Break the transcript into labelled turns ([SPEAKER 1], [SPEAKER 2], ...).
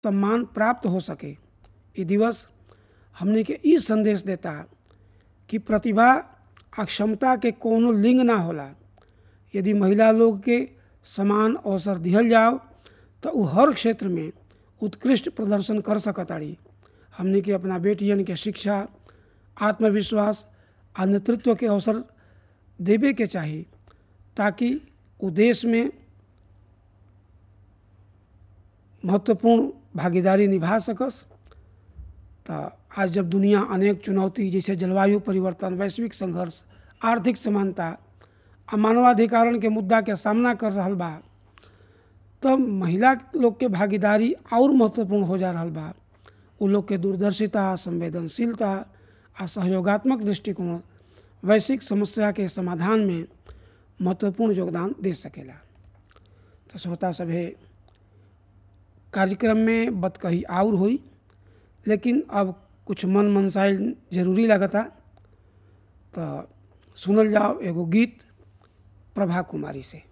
[SPEAKER 1] सम्मान प्राप्त हो सके ये दिवस हमने के ई संदेश देता कि प्रतिभा आ क्षमता के कोनो लिंग ना होला यदि महिला लोग के समान अवसर दिहल जाओ तो उ हर क्षेत्र में उत्कृष्ट प्रदर्शन कर सकताड़ी हमने के अपना बेटियन के शिक्षा आत्मविश्वास आ नेतृत्व के अवसर देवे के चाही ताकि उ देश में महत्वपूर्ण भागीदारी निभा सकस तो आज जब दुनिया अनेक चुनौती जैसे जलवायु परिवर्तन वैश्विक संघर्ष आर्थिक समानता आ मानवाधिकारण के मुद्दा के सामना कर रहा बा तब महिला लोग के भागीदारी और महत्वपूर्ण हो जा रहा बा उ लोग के दूरदर्शिता संवेदनशीलता आ सहयोगात्मक दृष्टिकोण वैश्विक समस्या के समाधान में महत्वपूर्ण योगदान दे सकेला तो श्रोता सभे कार्यक्रम में बतकही और हुई लेकिन अब कुछ मन मनसाइल जरूरी लगता तो सुनल जाओ एगो गीत प्रभा कुमारी से